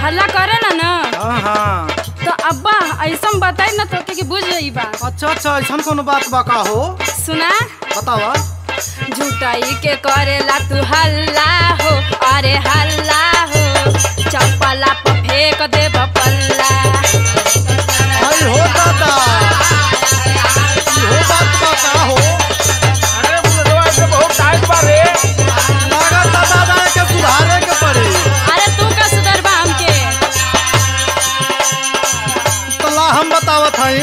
हल्ला करे ना ना हाँ हाँ तो अब्बा ऐसा बताई ना तो कि बुझ जाई बा अच्छा अच्छा ऐसा कोनो बात बा का हो सुना बतावा झूठाई के करेला तू हल्ला हो अरे हल्ला हो चप्पला पर फेंक दे पल्ला आई हो दादा ई हो बात बा का हो अरे बुढ़वा के बहुत टाइट बा रे लागत दादा के सुधारे के पड़ी अरे तू का सुधरबा हमके तला हम बतावत हई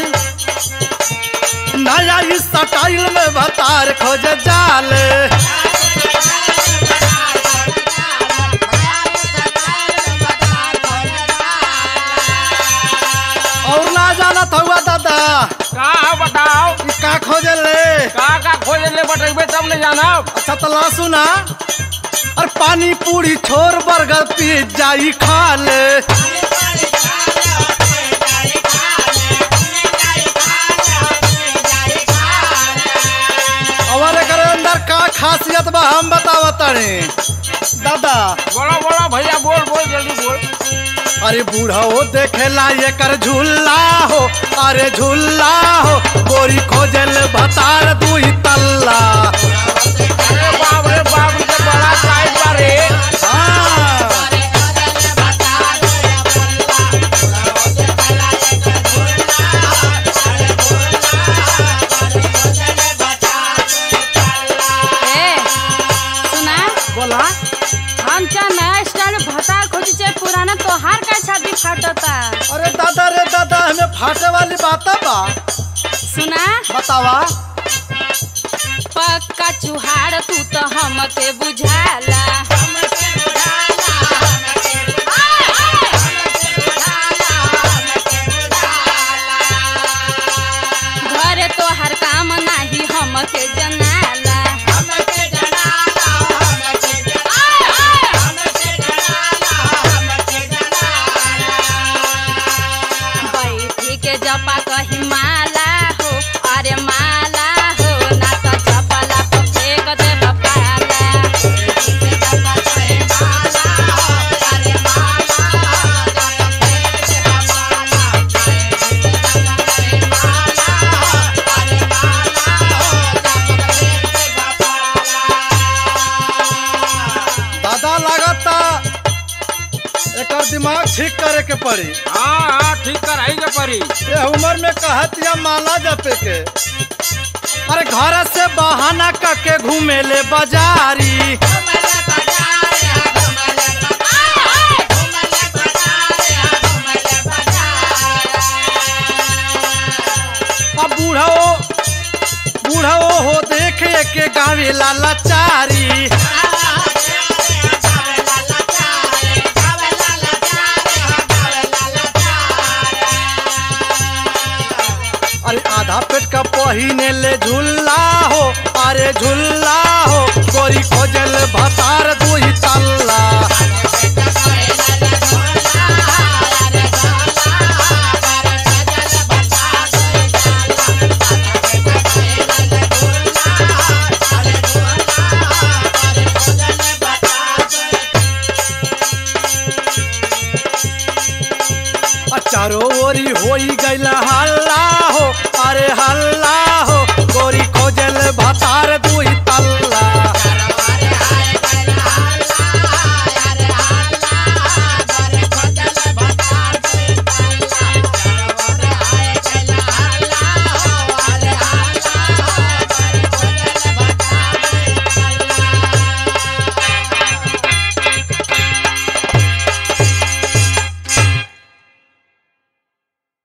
नया इस स्टाइल में भतार खोज जाले और ना जानत हुआ दादा का है बताओ ई का खोजे ले का का खोज ले बटेबे तब न जानब अच्छा तला सुना और पानी पूरी छोर बर्गर पिज्जा ई खा ले और एकर अंदर का खासियत बा हम बतावत तारे दादा बोलो बोलो भैया बोल बोल जल्दी बोल अरे बूढ़ा हो देखेला एकर झूला हो अरे झूला हो गोरी खोजल भतार दुई तल्ला अरे बाप रे बाप ये तो बड़ा टाइट बा रे हाँ ए सुना बोला हम चाहे नया स्टाइल भता खोजी चाहे पुराना तोहार का छाती फाटता अरे दादा रे दादा हमें फाटे वाली बात बा सुना बतावा पक्का चुहाड़ तू तो हमके बुझाला घरे तो हर काम नाही हमके जनाला बैठी के जपा कही माला हो अरे माला हो ना तो चपला पर फेंक दे पाला दादा लागता एकर दिमाग ठीक करे के पड़ी हाँ हाँ ठीक कराई के परी ये उम्र में कहतिया माला जपे के अरे घर से बहाना करके घूमे ले बाजारी अब बूढ़ा बूढ़ा हो देखे के गावे लाला चारी अरे आधा पेट का पहिने ले झूला हो अरे झूला हो गोरी खोजल भतार दुही तल्ला आ चारो ओरी होई गइल हल्ला हो अरे हल्ला हो गोरी खोजल भतार दुही